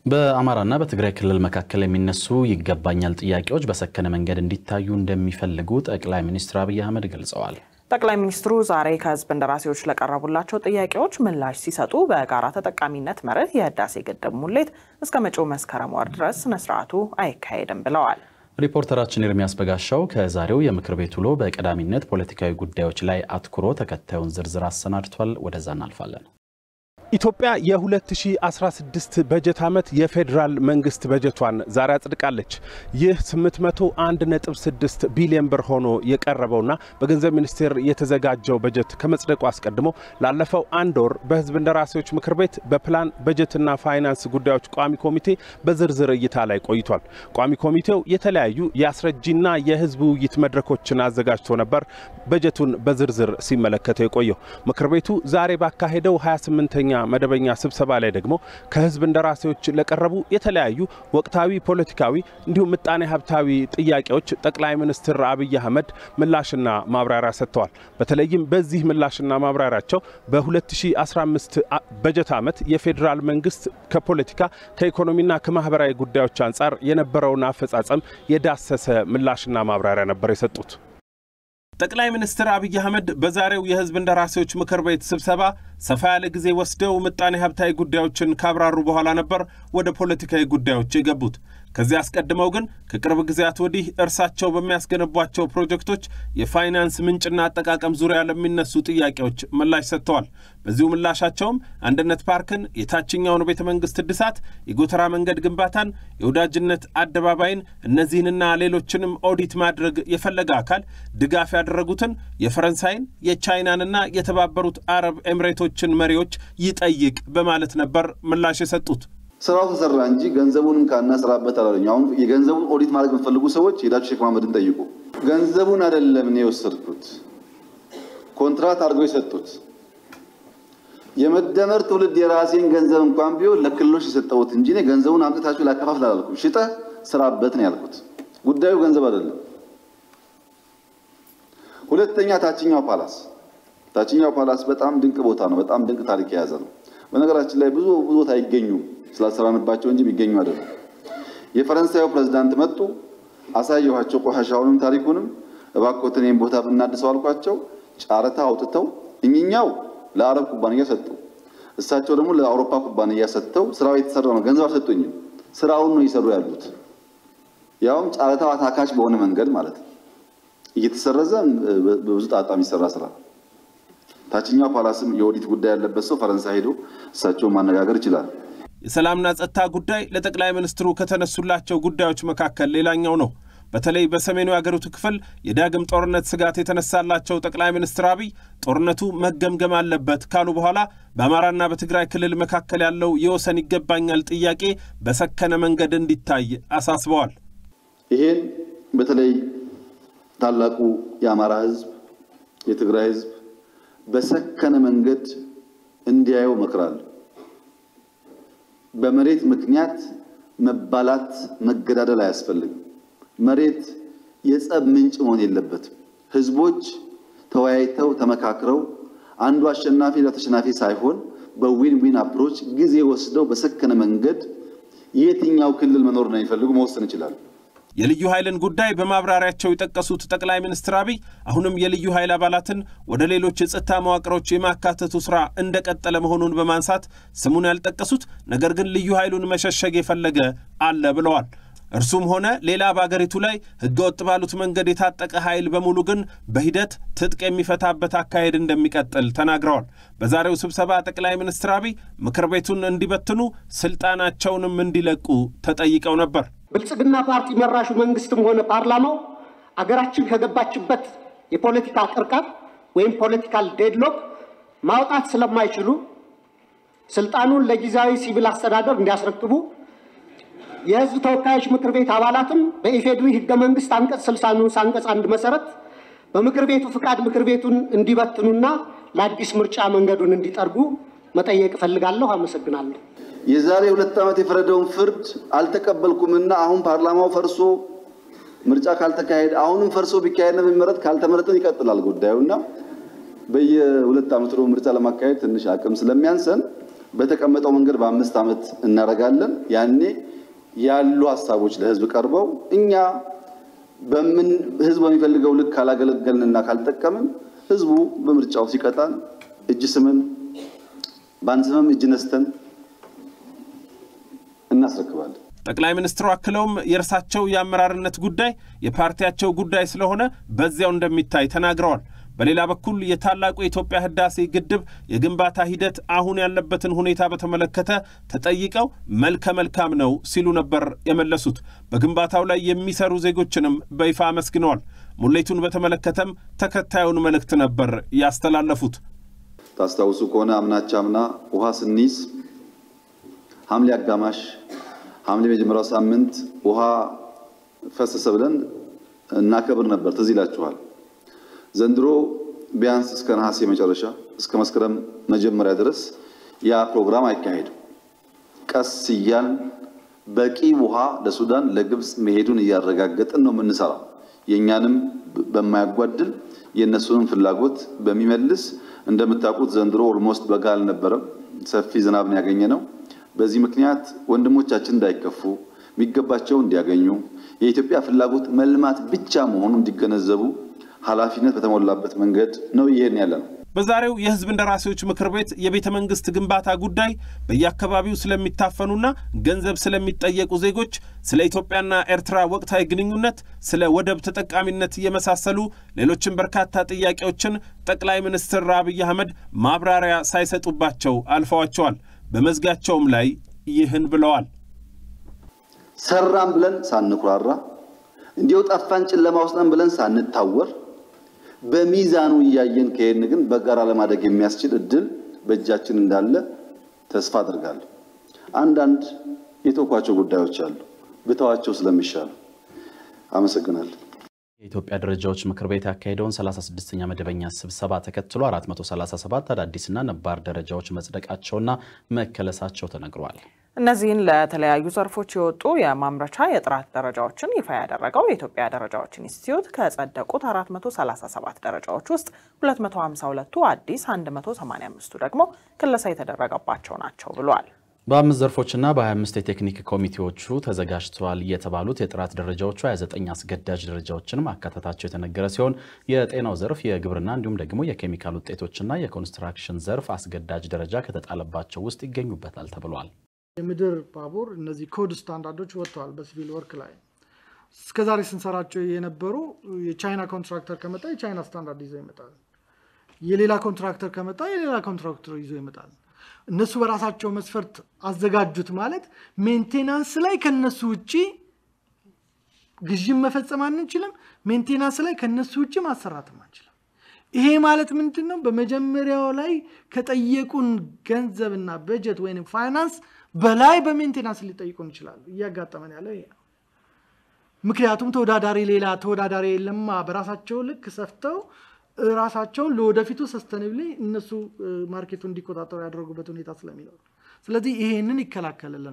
በአማራና በትግራይ ክልል መካከል የሚነሱ ይገባኛል ጥያቄዎች በሰከነ መንገድ እንዲታዩ እንደሚፈልጉ ጠቅላይ ሚኒስትር አብይ አህመድ ገልጸዋል። ጠቅላይ ሚኒስትሩ ዛሬ ከህዝብ እንደራሴዎች ለቀረቡላቸው ጥያቄዎች ምላሽ ሲሰጡ በጋራ ተጠቃሚነት መርህ የህዳሴ ግድብ ሙሌት እስከ መጪው መስከረም ወር ድረስ ስነስርዓቱ አይካሄድም ብለዋል። ሪፖርተራችን ኤርሚያስ በጋሻው ከዛሬው የምክር ቤት ውሎ በቀዳሚነት ፖለቲካዊ ጉዳዮች ላይ አትኩሮ ተከታዩን ዝርዝር አሰናድቷል። ወደዛ እናልፋለን። ኢትዮጵያ የ2016 በጀት ዓመት የፌዴራል መንግስት በጀቷን ዛሬ አጽድቃለች። ይህ 801.6 ቢሊዮን ብር ሆኖ የቀረበውና በገንዘብ ሚኒስቴር የተዘጋጀው በጀት ከመጽደቁ አስቀድሞ ላለፈው አንድ ወር በህዝብ እንደራሴዎች ምክር ቤት በፕላን በጀትና ፋይናንስ ጉዳዮች ቋሚ ኮሚቴ በዝርዝር እይታ ላይ ቆይቷል። ቋሚ ኮሚቴው የተለያዩ የአስረጂና የህዝብ ውይይት መድረኮችን አዘጋጅቶ ነበር በጀቱን በዝርዝር ሲመለከተው የቆየው። ምክር ቤቱ ዛሬ ባካሄደው 28ኛ መደበኛ ስብሰባ ላይ ደግሞ ከህዝብ እንደራሴዎች ለቀረቡ የተለያዩ ወቅታዊ ፖለቲካዊ እንዲሁም ምጣኔ ሀብታዊ ጥያቄዎች ጠቅላይ ሚኒስትር አብይ አህመድ ምላሽና ማብራሪያ ሰጥተዋል። በተለይም በዚህ ምላሽና ማብራሪያቸው በ2015 በጀት ዓመት የፌዴራል መንግስት ከፖለቲካ ከኢኮኖሚና ከማህበራዊ ጉዳዮች አንጻር የነበረውን አፈጻጸም የዳሰሰ ምላሽና ማብራሪያ ነበር የሰጡት። ጠቅላይ ሚኒስትር አብይ አህመድ በዛሬው የህዝብ እንደራሴዎች ምክር ቤት ስብሰባ ሰፋ ያለ ጊዜ ወስደው ምጣኔ ሀብታዊ ጉዳዮችን ካብራሩ በኋላ ነበር ወደ ፖለቲካዊ ጉዳዮች የገቡት። ከዚህ አስቀድመው ግን ከቅርብ ጊዜያት ወዲህ እርሳቸው በሚያስገነቧቸው ፕሮጀክቶች የፋይናንስ ምንጭና አጠቃቀም ዙሪያ ለሚነሱ ጥያቄዎች ምላሽ ሰጥተዋል። በዚሁ ምላሻቸውም አንድነት ፓርክን፣ የታችኛውን ቤተ መንግስት እድሳት፣ የጎተራ መንገድ ግንባታን፣ የወዳጅነት አደባባይን እነዚህንና ሌሎችንም ኦዲት ማድረግ የፈለገ አካል ድጋፍ ያደረጉትን የፈረንሳይን የቻይናንና የተባበሩት አረብ ኤምሬቶችን መሪዎች ይጠይቅ በማለት ነበር ምላሽ የሰጡት። ስራው ተሰራ እንጂ ገንዘቡንም ካናስራበት አላለኝ። አሁን የገንዘቡን ኦዲት ማድረግ የምትፈልጉ ሰዎች ሄዳችሁ ሼክ መሐመድን ጠይቁ። ገንዘቡን አይደለም እኔ የወሰድኩት፣ ኮንትራት አድርገው የሰጡት የመደመር ትውልድ የራሴን ገንዘብ እንኳን ቢሆን ለክልሎች የሰጠሁት እንጂ እኔ ገንዘቡን አምጥታችሁ ላከፋፍል አላልኩም። ሽጠህ ስራበት ነው ያልኩት። ጉዳዩ ገንዘብ አይደለም። ሁለተኛ ታችኛው ፓላስ ታችኛው ፓላስ በጣም ድንቅ ቦታ ነው። በጣም ድንቅ ታሪክ የያዘ ነው። በነገራችን ላይ ብዙ ብዙ ቦታ አይገኙም ስላሰራንባቸው እንጂ የሚገኙ አይደለም። የፈረንሳዩ ፕሬዝዳንት መጡ፣ አሳየኋቸው ቆሻሻውንም ታሪኩንም። እባክዎትን ይህን ቦታ ብናድሰው አልኳቸው። ጨረታ አውጥተው እኝኛው ለአረብ ኩባንያ ሰጡ፣ እሳቸው ደግሞ ለአውሮፓ ኩባንያ ሰጥተው ስራው የተሰራ ነው። ገንዘብ አልሰጡኝም፣ ስራውን ነው እየሰሩ ያሉት። ያውም ጨረታው አታካች በሆነ መንገድ ማለት ነው። እየተሰረዘ በብዙ ጣጣ የሚሰራ ስራ ታችኛው ፓላስም የኦዲት ጉዳይ ያለበት ሰው ፈረንሳይ ሄዶ እሳቸውን ማነጋገር ይችላል። የሰላምና ጸጥታ ጉዳይ ለጠቅላይ ሚኒስትሩ ከተነሱላቸው ጉዳዮች መካከል ሌላኛው ነው። በተለይ በሰሜኑ የአገሪቱ ክፍል የዳግም ጦርነት ስጋት የተነሳላቸው ጠቅላይ ሚኒስትር አብይ ጦርነቱ መገምገም አለበት ካሉ በኋላ በአማራና በትግራይ ክልል መካከል ያለው የወሰን ይገባኛል ጥያቄ በሰከነ መንገድ እንዲታይ አሳስበዋል። ይሄን በተለይ ታላቁ የአማራ ሕዝብ የትግራይ ሕዝብ በሰከነ መንገድ እንዲያየው እመክራለሁ። በመሬት ምክንያት መባላት፣ መገዳደል አያስፈልግም። መሬት የጸብ ምንጭ መሆን የለበትም። ህዝቦች ተወያይተው ተመካክረው አንዱ አሸናፊ ለተሸናፊ ሳይሆን በዊን ዊን አፕሮች ጊዜ ወስደው በሰከነ መንገድ የትኛው ክልል መኖር ነው የሚፈልጉ መወሰን ይችላሉ። የልዩ ኃይልን ጉዳይ በማብራሪያቸው የጠቀሱት ጠቅላይ ሚኒስትር አብይ አሁንም የልዩ ኃይል አባላትን ወደ ሌሎች የጸጥታ መዋቅሮች የማካተቱ ስራ እንደቀጠለ መሆኑን በማንሳት ስሙን ያልጠቀሱት ነገር ግን ልዩ ኃይሉን መሸሸግ የፈለገ አለ ብለዋል። እርሱም ሆነ ሌላ በአገሪቱ ላይ ህገወጥ ባሉት መንገድ የታጠቀ ኃይል በሙሉ ግን በሂደት ትጥቅ የሚፈታበት አካሄድ እንደሚቀጥል ተናግረዋል። በዛሬው ስብሰባ ጠቅላይ ሚኒስትር አብይ ምክር ቤቱን እንዲበትኑ ስልጣናቸውንም እንዲለቁ ተጠይቀው ነበር። ብልጽግና ፓርቲ መራሹ መንግስትም ሆነ ፓርላማው አገራችን ከገባችበት የፖለቲካ ቅርቃር ወይም ፖለቲካል ዴድሎክ ማውጣት ስለማይችሉ ስልጣኑን ለጊዜያዊ ሲቪል አስተዳደር እንዲያስረክቡ የህዝብ ተወካዮች ምክር ቤት አባላትም በኢፌድሪ ህገ መንግስት አንቀጽ 60 ንዑስ አንቀጽ አንድ መሰረት በምክር ቤቱ ፍቃድ ምክር ቤቱን እንዲበትኑና ለአዲስ ምርጫ መንገዱን እንዲጠርጉ መጠየቅ እፈልጋለሁ። አመሰግናለሁ። የዛሬ ሁለት ዓመት የፈረደውን ፍርድ አልተቀበልኩምና አሁን ፓርላማው ፈርሶ ምርጫ ካልተካሄደ አሁንም ፈርሶ ቢካሄድ ነው የሚመረጥ፣ ካልተመረጠን ይቀጥላል ጉዳዩና በየሁለት ዓመቱ ደግሞ ምርጫ ለማካሄድ ትንሽ አቅም ስለሚያንሰን በተቀመጠው መንገድ በአምስት ዓመት እናደርጋለን። ያኔ ያሉ ሀሳቦች ለህዝብ ቀርበው እኛ በምን ህዝብ በሚፈልገው ልክ ካላገለገልንና ካልጠቀምን ህዝቡ በምርጫው ሲቀጣን እጅ ስምን ባንስምም እጅ ነስተን እናስረክባለን። ጠቅላይ ሚኒስትሩ አክለውም የእርሳቸው የአመራርነት ጉዳይ የፓርቲያቸው ጉዳይ ስለሆነ በዚያው እንደሚታይ ተናግረዋል። በሌላ በኩል የታላቁ የኢትዮጵያ ህዳሴ ግድብ የግንባታ ሂደት አሁን ያለበትን ሁኔታ በተመለከተ ተጠይቀው መልከ መልካም ነው ሲሉ ነበር የመለሱት። በግንባታው ላይ የሚሰሩ ዜጎችንም በይፋ አመስግነዋል። ሙሌቱን በተመለከተም ተከታዩን መልእክት ነበር ያስተላለፉት። ታስታውሱ ከሆነ አምናች አምና ውሃ ስንይዝ ሐምሌ አጋማሽ ሐምሌ መጀመሪያው ሳምንት ውሃ ፈሰሰ ብለን እናከብር ነበር። ትዝ ይላችኋል። ዘንድሮ ቢያንስ እስከ ነሐሴ መጨረሻ እስከ መስከረም መጀመሪያ ድረስ ያ ፕሮግራም አይካሄድም። ቀስ እያል በቂ ውሃ ለሱዳን ለግብፅ መሄዱን እያረጋገጥን ነው የምንሰራው። የእኛንም በማያጓድል የእነሱንም ፍላጎት በሚመልስ እንደምታውቁት ዘንድሮ ኦልሞስት በጋ አልነበረም። ሰፊ ዝናብን ያገኘ ነው። በዚህ ምክንያት ወንድሞቻችን እንዳይከፉ የሚገባቸው እንዲያገኙ የኢትዮጵያ ፍላጎት መልማት ብቻ መሆኑን እንዲገነዘቡ ኃላፊነት በተሞላበት መንገድ ነው እየሄድን ያለ ነው። በዛሬው የሕዝብ እንደራሴዎች ምክር ቤት የቤተ መንግስት ግንባታ ጉዳይ በየአካባቢው ስለሚታፈኑና ገንዘብ ስለሚጠየቁ ዜጎች፣ ስለ ኢትዮጵያና ኤርትራ ወቅታዊ ግንኙነት፣ ስለ ወደብ ተጠቃሚነት የመሳሰሉ ሌሎችም በርካታ ጥያቄዎችን ጠቅላይ ሚኒስትር አብይ አህመድ ማብራሪያ ሳይሰጡባቸው አልፈዋቸዋል። በመዝጊያቸውም ላይ ይህን ብለዋል። ሰራም ብለን ሳንኩራራ እንዲሁ ጠፋን ጨለማ ውስጥ ነን ብለን ሳንታወር በሚዛኑ እያየን ከሄድን ግን በጋራ ለማደግ የሚያስችል እድል በእጃችን እንዳለ ተስፋ አድርጋለሁ። አንዳንድ የተውኳቸው ጉዳዮች አሉ፣ ብተዋቸው ስለሚሻሉ። አመሰግናለሁ። የኢትዮጵያ ደረጃዎች ምክር ቤት ያካሄደውን 36ኛ መደበኛ ስብሰባ ተከትሎ 437 አዳዲስና ነባር ደረጃዎች መጽደቃቸውና መከለሳቸው ተነግሯል። እነዚህን ለተለያዩ ዘርፎች የወጡ የማምረቻ የጥራት ደረጃዎችን ይፋ ያደረገው የኢትዮጵያ ደረጃዎች ኢንስቲትዩት ከጸደቁት 437 ደረጃዎች ውስጥ 252ቱ አዲስ፣ 185ቱ ደግሞ ክለሳ የተደረገባቸው ናቸው ብሏል። በአምስት ዘርፎችና በ25 የቴክኒክ ኮሚቴዎቹ ተዘጋጅተዋል የተባሉት የጥራት ደረጃዎቹ 29 አስገዳጅ ደረጃዎችን ማካተታቸው የተነገረ ሲሆን የጤናው ዘርፍ፣ የግብርና እንዲሁም ደግሞ የኬሚካል ውጤቶችና የኮንስትራክሽን ዘርፍ አስገዳጅ ደረጃ ከተጣለባቸው ውስጥ ይገኙበታል ተብሏል። የምድር ባቡር እነዚህ ኮድ ስታንዳርዶች ወጥተዋል። በሲቪል ወርክ ላይ እስከዛሬ ስንሰራቸው የነበሩ የቻይና ኮንትራክተር ከመጣ የቻይና ስታንዳርድ ይዞ ይመጣል። የሌላ ኮንትራክተር ከመጣ የሌላ ኮንትራክተር ይዞ ይመጣል። እነሱ በራሳቸው መስፈርት አዘጋጁት ማለት ሜንቴናንስ ላይ ከነሱ ውጭ ግዥም መፈጸም አንችልም። ሜንቴናንስ ላይ ከነሱ ውጭ ማሰራትም አንችልም። ይሄ ማለት ምንድን ነው? በመጀመሪያው ላይ ከጠየቁን ገንዘብና በጀት ወይም ፋይናንስ በላይ በሜንቴናንስ ሊጠይቁን ይችላሉ። እያጋጠመን ያለው ይሄ ነው። ምክንያቱም ተወዳዳሪ ሌላ ተወዳዳሪ የለማ። በራሳቸው ልክ ሰፍተው ራሳቸውን ለወደፊቱ ሰስተንብሊ እነሱ ማርኬቱ እንዲቆጣጠሩ ያደረጉበት ሁኔታ ስለሚኖር ስለዚህ ይሄንን ይከላከልልናል።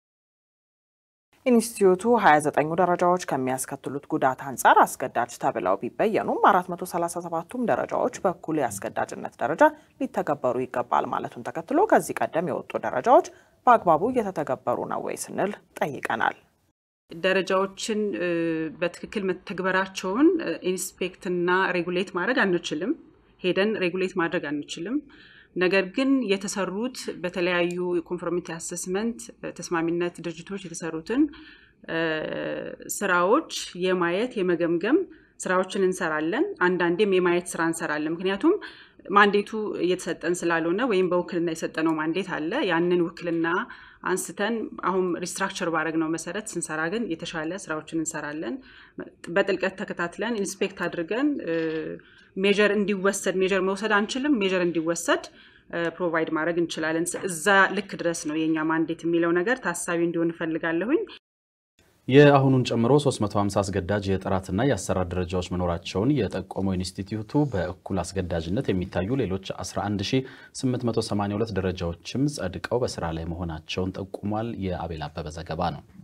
ኢንስቲትዩቱ 29ኙ ደረጃዎች ከሚያስከትሉት ጉዳት አንጻር አስገዳጅ ተብለው ቢበየኑም 437ቱም ደረጃዎች በኩል የአስገዳጅነት ደረጃ ሊተገበሩ ይገባል ማለቱን ተከትሎ ከዚህ ቀደም የወጡ ደረጃዎች በአግባቡ እየተተገበሩ ነው ወይ ስንል ጠይቀናል። ደረጃዎችን በትክክል መተግበራቸውን ኢንስፔክትና ሬጉሌት ማድረግ አንችልም። ሄደን ሬጉሌት ማድረግ አንችልም። ነገር ግን የተሰሩት በተለያዩ ኮንፎርሚቲ አሰስመንት ተስማሚነት ድርጅቶች የተሰሩትን ስራዎች የማየት የመገምገም ስራዎችን እንሰራለን። አንዳንዴም የማየት ስራ እንሰራለን። ምክንያቱም ማንዴቱ እየተሰጠን ስላልሆነ ወይም በውክልና የሰጠነው ማንዴት አለ። ያንን ውክልና አንስተን አሁን ሪስትራክቸር ባረግ ነው መሰረት ስንሰራ ግን የተሻለ ስራዎችን እንሰራለን። በጥልቀት ተከታትለን ኢንስፔክት አድርገን ሜጀር እንዲወሰድ ሜጀር መውሰድ አንችልም። ሜጀር እንዲወሰድ ፕሮቫይድ ማድረግ እንችላለን። እዛ ልክ ድረስ ነው የኛ ማንዴት የሚለው ነገር ታሳቢ እንዲሆን እፈልጋለሁኝ። የአሁኑን ጨምሮ 350 አስገዳጅ የጥራትና የአሰራር ደረጃዎች መኖራቸውን የጠቆመው ኢንስቲትዩቱ በእኩል አስገዳጅነት የሚታዩ ሌሎች 11882 ደረጃዎችም ጸድቀው በስራ ላይ መሆናቸውን ጠቁሟል። የአቤል አበበ ዘገባ ነው።